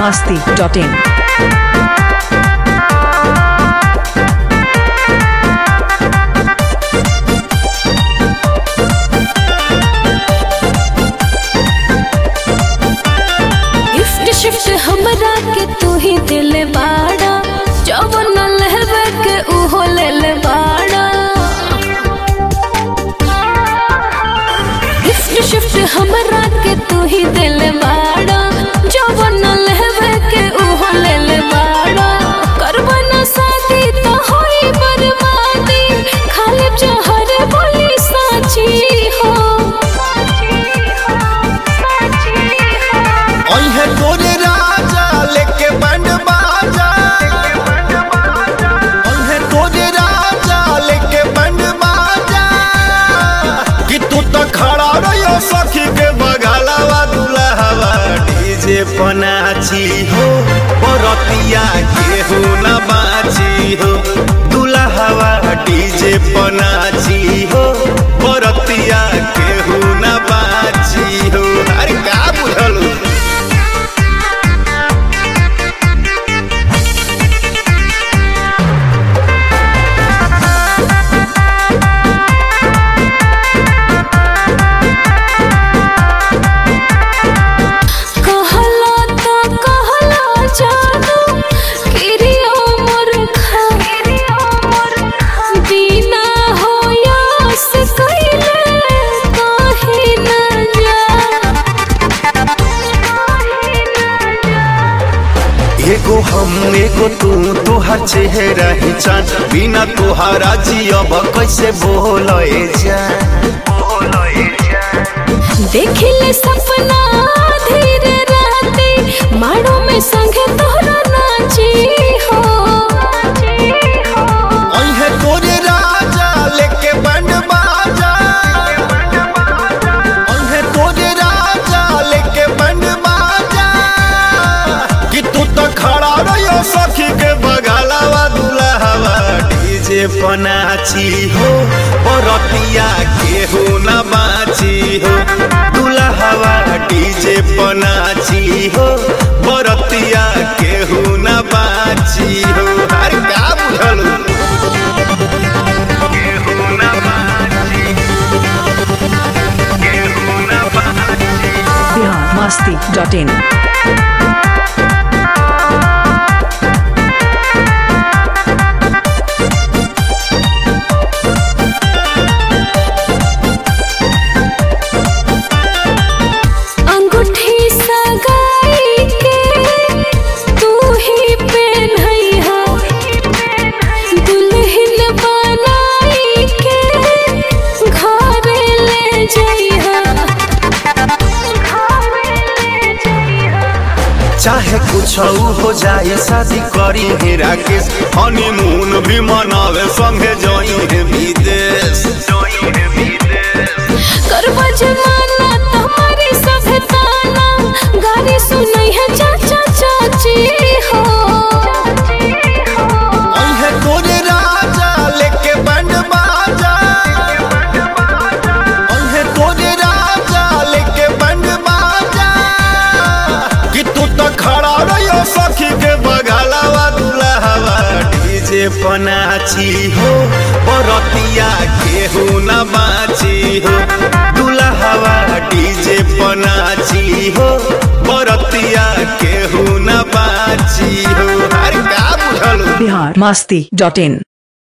masti.in. Gift shift हमरा के तू ही दिल बाड़ा जवन लहबे के उहो ले ले बाड़ा गिफ्ट शिफ्ट हमरा के तू ही दिल बाड़ा जवन लहबे के उहो ले ले बाड़ा करबा ना शादी तो होई बर्बादी खाली जहर बोली साची हो ओहे तोरे राजा लेके बैंड बाजा ओहे तोरे राजा लेके बैंड बाजा कि तू तो खड़ा रहियो सखी के बगलवा दुल्हवा डीजे पनाची हो बरतिया के हो न बाची हो दुल्हवा डीजे पनाची हो बरतिया के हो न बाची हो अरे का बुझलू कहला तो कहला जानू किरियो मोर खा बिना हो यास कइले काहे न जा एगो हम एगो तू तोहर चेहरा ही चांद बिना तोहरा जियब कैसे बोले जा देखिले सपना धीरे रहते माड़ो में संगे तोहरा नाची हो ओहे तोरे राजा लेके बैंड बाजा ओहे तोरे राजा लेके बैंड बाजा कि तू तो खड़ा रहियो सखी के बगलवा दुल्हवा डीजे पनाची हो बरतिया के हो न बाची हो दुल्हवा डीजे पनाची हो बरतिया के हो न बाची हो अरे का बुझलू के हो न बाची के हो न बाची Bihar masti.in. अंगूठी सगाई के तू ही पहनइहा दुल्हन बनाई के घर ले जइहा चाहे कुछ हो जाए शादी करी है राकेश हनीमून भी मनावे संगे जोई है विदेश करबा जमाना तुम्हारी सभ्यताना गाली सुनई है चाचा चाची हो ओहे तोरे राजा लेके बैंड बाजा ओहे तोरे राजा लेके बैंड बाजा कि तू तो खड़ा रहियो सखी के बगलवा दुल्हवा डीजे पनाची हो बरतिया के हो न बाची हो दुल्हवा डीजे पनाची हो बरतिया के हो न बाची हो अरे का बुझलू Bihar masti.in.